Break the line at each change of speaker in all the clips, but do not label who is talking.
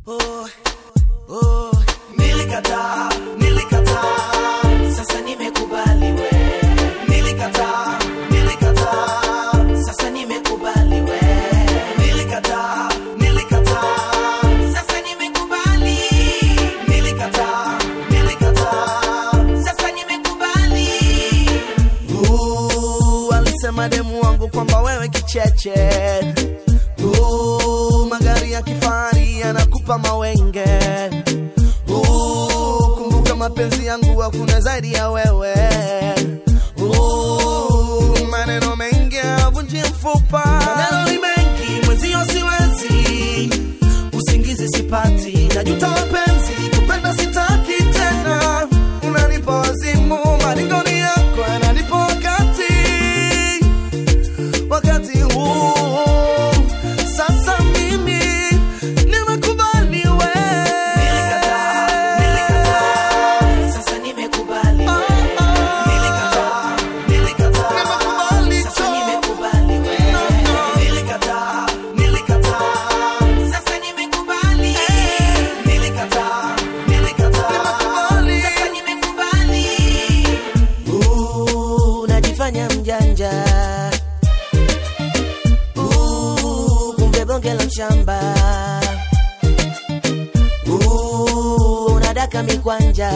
oh, oh. Nilikataa, nilikataa, sasa nimekubali we. Nilikataa, nilikataa, sasa nimekubali we. Nilikataa, nilikataa, sasa nimekubali. Nilikataa, nilikataa, sasa nimekubali. Uh, alisema demu wangu kwamba wewe kicheche uh, magari ya kifahari yanakupa mawenge uh, kumbuka mapenzi yangu hakuna zaidi ya wewe uh, maneno mengi avunji mfupa maneno ni mengi mwenzio siwezi usingizi sipati najuta mapenzi kupenda sitaki tena unanipa wazimu malingoni yako yananipa wakati wakati huu sasa mimi nimekubali we sasa nimekubali we nilikataa nilikataa sasa nimekubali we nilikataa nilikataa sasa nimekubali nilikataa nilikataa sasa nimekubali Uh, najifanya mjanja Uh, kumbe bonge la mshamba Uh, unadaka mikwanja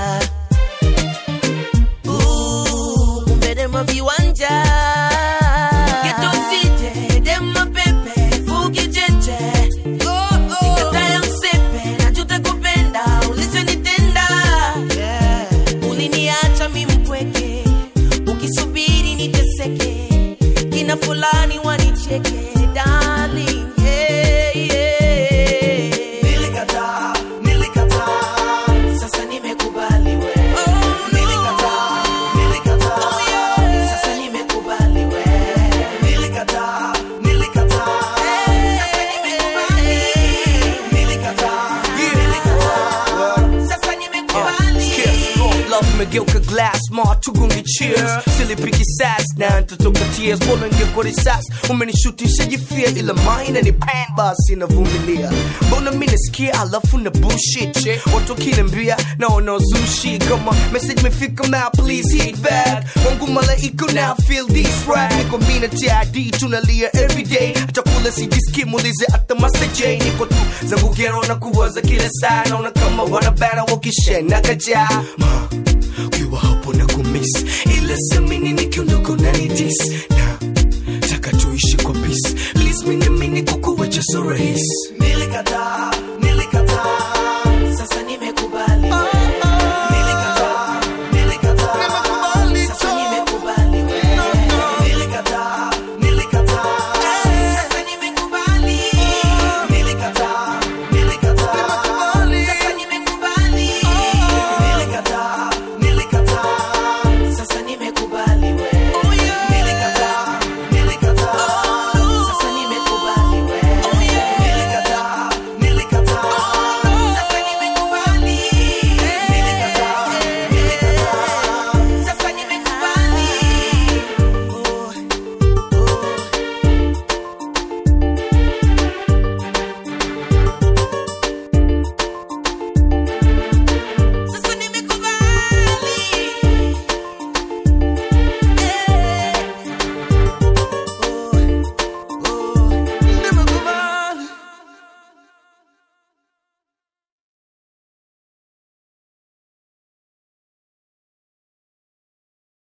Uh, kumbe dema viwanja Geto sije, dema pepe, fugi cheche Nikataya msepe, najuta kupenda, ulichonitenda Uliniacha mi mpweke, ukisubiri niteseke Kina fulani wanicheke, darling yeah, yeah. Nilikataa, nilikataa, sasa nimekubali we. Nilikataa, nilikataa, sasa nimekubali we. Nilikataa, nilikataa, sasa nimekubali. Nilikataa, nilikataa, sasa nimekubali.
love imegeuka glass ma tugungi cheers silipiki sas na ntotoka tears bora ingekuwa risasi umenishutisha jifia ila maina ni pan basi navumilia mbona mi nasikia alafu na bullshit watu wakiniambia naona uzushi kama message mefika ma please hit back wangu malaika now feel this rap niko mi na tid tunalia everyday hata kula sijiski muulize hata maseje niko tu zangu gero na kuwaza kila saa naona kama wanabara wakishena kajaa Ma, ukiwa hapo na kumis ila semini nikiondoka unanidis na taka tuishi kwa peace please minamini kukuwacha so rahisi
Nilikataa, nilikataa,